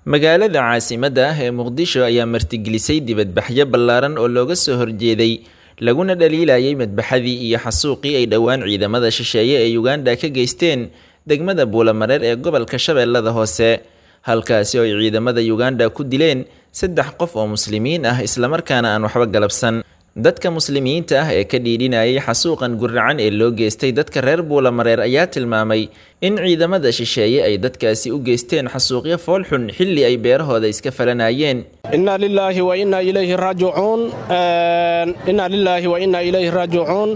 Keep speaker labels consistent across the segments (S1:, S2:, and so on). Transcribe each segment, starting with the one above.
S1: magaalada caasimadda ah ee muqdisho ayaa martigelisay dibadbaxyo ballaaran oo looga soo horjeeday laguna dhaliilayay madbaxadii iyo xasuuqii ay dhowaan ciidamada shisheeye ee uganda ka geysteen degmada buulamareer ee gobolka shabeellada hoose halkaasi oo ay ciidamada uganda ku dileen saddex qof oo muslimiin ah islamarkaana aan waxba galabsan dadka muslimiinta ah ee ka dhiidhinayay xasuuqan guracan ee loo geystay dadka reer buulamareer ayaa tilmaamay in ciidamada shisheeye ay dadkaasi u geysteen xasuuqyo foolxun xilli ay beerahooda iska falanayeen
S2: inna lilaahi wa inna ilayhi raajicuun inna lilaahi wa inna ilayhi raajicuun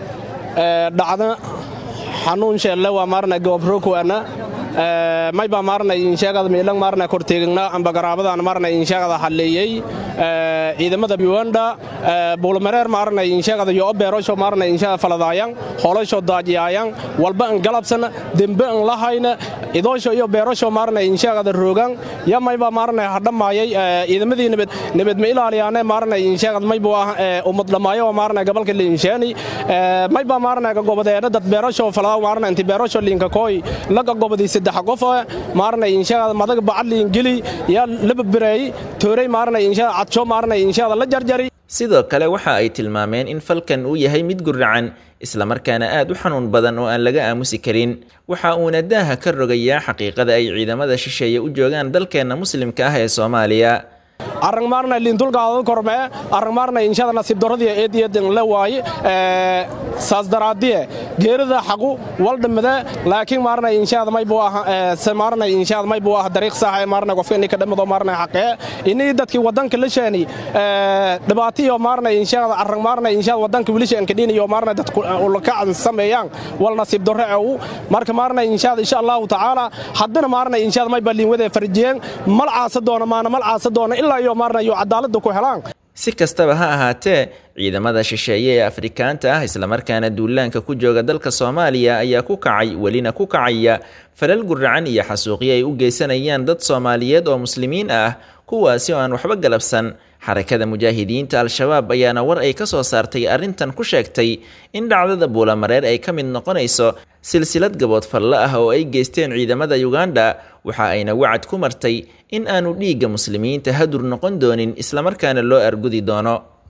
S2: dhacda xanuun sheelle waa maarna goobrokuana mayba maarna insheegada miilang maarna korteegna amba garaabadan maarna insheegada halleeyey ciidamada uganda buulmareer maarna insheegada yo beerosho maarna insheegada faladaayan holosho daajiyaayan walba an galabsan dembe an lahayna idoosho iyo beerosho maarna insheegada roogan ya mayba maarna hadhamaayay ciidamadii nabad nabad ma ilaaliyaane maarna insheegada maybu ah ummad dhamaayo maarna gobolka liinsheeni mayba maarna gobodeena dad beerosho falada maarna inti beerosho liinka kooy laga gobodii saddex qof maarna insheegada madag bacadliin geli yaa lababireey tooray maarna insheegada cadsho maarna insheegada la jarjari
S1: sidoo kale waxa ay tilmaameen in falkan uu yahay mid guracan islamarkaana aad u xanuun badan oo aan laga aamusi karin waxa uuna daaha ka rogayaa xaqiiqada ay ciidamada shisheeye u joogaan dalkeenna muslimka ah ee soomaaliya
S2: arang maarna liindulgaada kormee arang maarna inshada nasiib darradii eediyadan la waaye saas daraadiye geerida xaqu waldhamade laakiin maarna inshada maybu ah maarna inshada maybu ah dariiq sax ee maarna qofka inii ka dhamado maarna xaqee inii dadkii wadanka la sheeni dhibaatiyo maarna inshada arang maarna inshada wadanka wilishan kadhiniyo maarna dadku ulakacan sameeyaan wal nasiib darro ee u marka maarna inshada insha allahu tacaala haddana maarna inshada mayba liinwadee farjiyeen mal caasa doona maana mal caasa doona ilaa iyo maarna iyo cadaaladda ku helaan
S1: si kastaba ha ahaatee ciidamada shisheeye ee afrikaanta ah islamarkaana duulaanka ku jooga dalka soomaaliya ayaa ku kacay welina ku kacaya falal guracan iyo xasuuqyo ay u geysanayaan dad soomaaliyeed oo muslimiin ah kuwaasi oo aan waxba galabsan xarakada mujaahidiinta al-shabaab ayaana war ay ka soo saartay arrintan ku sheegtay in dhacdada buulamareer ay ka mid noqonayso silsilad gabood falle ah oo ay geysteen ciidamada uganda waxa ayna wacad ku martay in aanu dhiigga muslimiinta hadur noqon doonin islamarkaana loo argudi doono